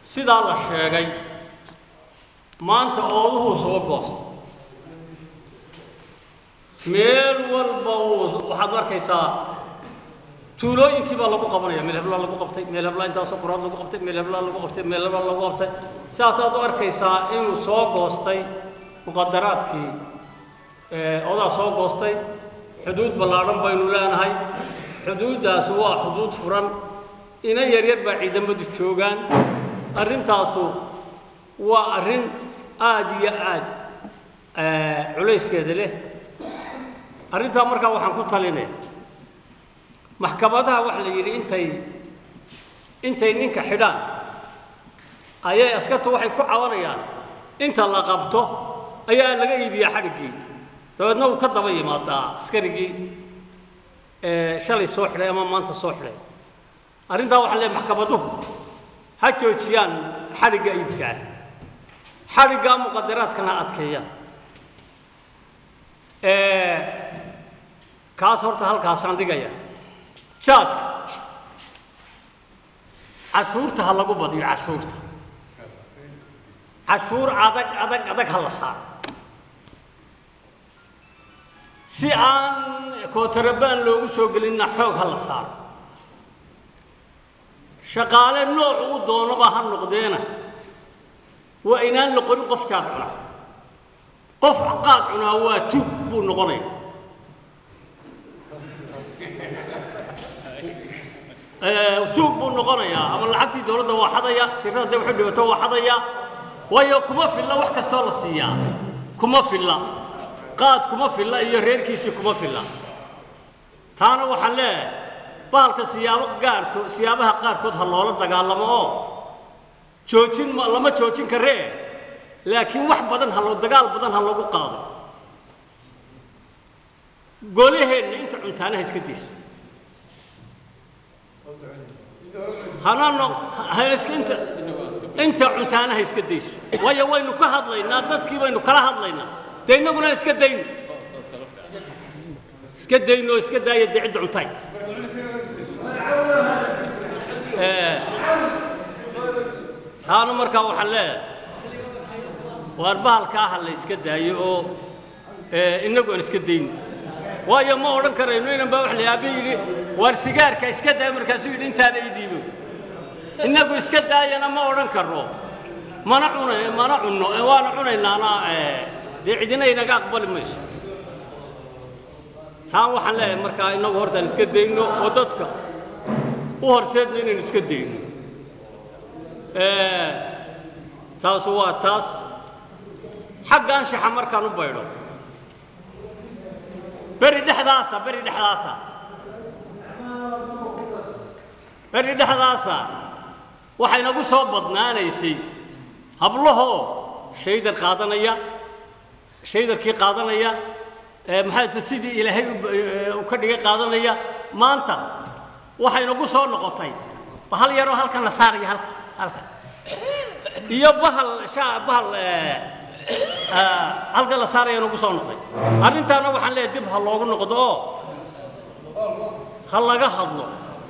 sidaa la sheegay maanta ooduhuu soo goosta meel walba uu waxaad arkaysaa tuulooyinkii baa lagu qabanaya meel heblaa lagu qabtay meel heblaa intaasoo quraad lagu qabtay meel heblaa lagu qabtay meel heblaa lagu qabtay sidaasaad u arkaysaa inuu soo goostay muqadaraadkii odaa soo goostay xuduud ballaadhan baynu leenahay xuduuddaas waa xuduud furan ina yaryar baa ciidamadu joogaan arrintaasu waa arrin aada iyo aad culayskeeda leh arrintaa markaa waxaan ku talinaya maxkamadaha waxa la yidhi intay intay ninka xidhaan ayay askartu waxay ku cabanayaan inta la qabto ayaa laga iibiyaa xadhiggii dabeedna uu ka daba yimaadaa askarigii shalay soo xidhay ama maanta soo xidhay arrintaa waxaan leeyahay maxkamaduhu ha joojiyaan xadhigga iibkaa xadhiggaa muqadaraadkana adkeeyaan kaas horta halkaasaan dhigaya jaadka cashuurta ha lagu badiyo cashuurta cashuur adag adag adag ha la saaro si aan kootarabaan loogu soo gelinna xoog ha la saaro shaqaale nooc u doonaba ha noqdeena waa inaan la qorin qof jaad cunaa qof qaad cunaa waa tug buu noqonaya tuug buu noqonayaa ama lacagtii dawladda waa xadaya shirkada hadday waxu dhibato waa xadaya waayo kuma filla wax kastoo la siiyaa kuma filla qaad kuma filla iyo reerkiisii kuma filla taana waxaan leeyahay bahalka siyaabo gaarko siyaabaha qaarkood ha loola dagaalamo oo joojin ma lama joojin karee laakiin wax badan ha loo dagaal badan ha lagu qaado golaheenna inta cuntaanaha iska dayso hana no ha iska inta inta cuntaanaha iska dayso waayo waynu ka hadlaynaa dadkii baynu kala hadlaynaa dee innaguna iska dayno iska dayno iska daaya dee cidda cuntaay taana markaa waxaan leeyahay waar bahalkaa ha la iska daayo oo innagu aan iska dayno waayo ma odhan karayno inan baa wax la aabe yidhi waar sigaarka iska daaya markaasuu yidhi intaada ii dhiibo innagu iska daayana ma odhan karno mana cuna mana cunno waana cunaynaana dee cidina inaga aqbali mayso taan waxaan leeyahay markaa innagu hortaan iska dayno oo dadka u horseedno inaynu iska dayno taasu waa taas xagga anshaxa markaan u baydho beri dhexdaasa beri dhexdaasa beri dhexdaasa waxaynagu soo badnaanaysay hablahoo shaydar qaadanaya shaydarkii qaadanaya maxaa sidii ilaahay u ka dhigay qaadanaya maanta waxaynagu soo noqotay bahal yaroo halkan la saaraya halka halka iyo bahal shaa bahal halka la saaraya nagu soo noqday arrintaana waxaan leeyahay dib ha loogu noqdo oo ha laga hadlo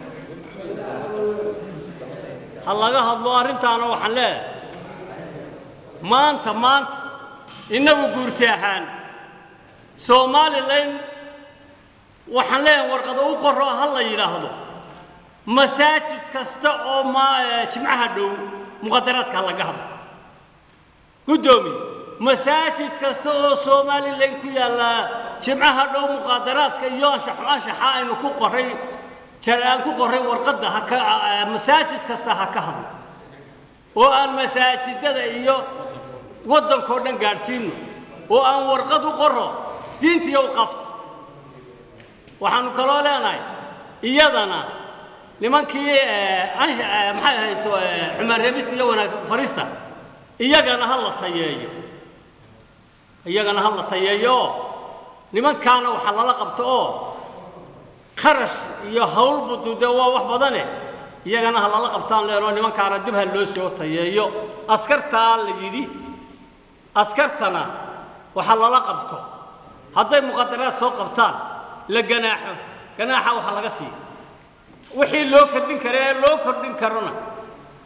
ha laga hadlo arrintaana waxaan leeyahay maanta maanta innagu guurti ahaan somalilan waxaan leeyahay warqado u qoro ha la yidhaahdo masaajid kasta oo ma jimcaha dhow muqadaraadka ha laga hadlo guddoomiye masaajid kasta oo somalilan ku yaalla jimcaha dhow muqaadaraadka iyo anshaxu anshaxa aynu ku qoray aan ku qoray warqadda haka masaajid kasta ha ka hadlo oo aan masaajidada iyo waddankao dhan gaadhsiino oo aan warqad u qoro diintiiyo u qabto waxaanu kaloo leenahay iyadana nimankii maxay ahayd xumaan reebista iyo wanaag farista iyagana ha la tayeeyo iyagana ha la tayeeyo oo nimankaana waxaa lala qabto oo kharash iyo hawl budu dee waa wax badane iyagana ha lala qabtaan leenoo nimankaana dib ha loo soo tayeeyo askartaa la yidhi askartana waxaa lala qabto hadday muqadaraad soo qabtaan la ganaaxo ganaaxa waxa laga siiya wixii loo kordhin kara ee loo kordhin karona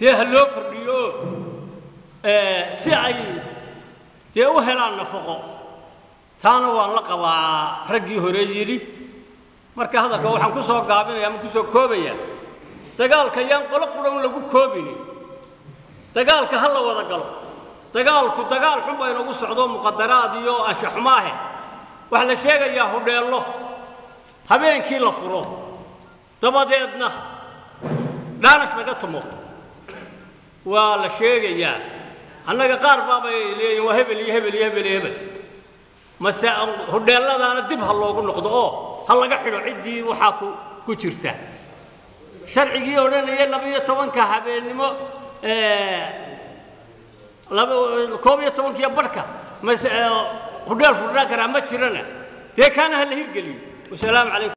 dee ha loo kordhiyo si ay dee u helaan nafaqo taana waan la qabaa raggii hore yidhi marka hadalka waxaan ku soo gaabinaya ama ku soo koobaya dagaalka yaan qolo quran lagu koobini dagaalka ha la wada galo dagaalku dagaal xun baa inagu socdo muqadaraad iyo anshaxumaahe waxaa la sheegayaa hudheello habeenkii la furo dabadeedna dhaanash laga tumo waa la sheegayaa annaga qaar baabay leeyihin waa hebel iyo hebel iyo hebel iyo hebel mase hudheelladaana dib ha loogu noqdo oo ha laga xidho ciddii waxaa ku ku jirta sharcigii odhanaya laba-iyo tobanka habeennimo laba koob iyo tobankiyo barhka mase hudheel furnaan karaa ma jirana dee kaana ha la hirgeliyo wasalaamu calaykum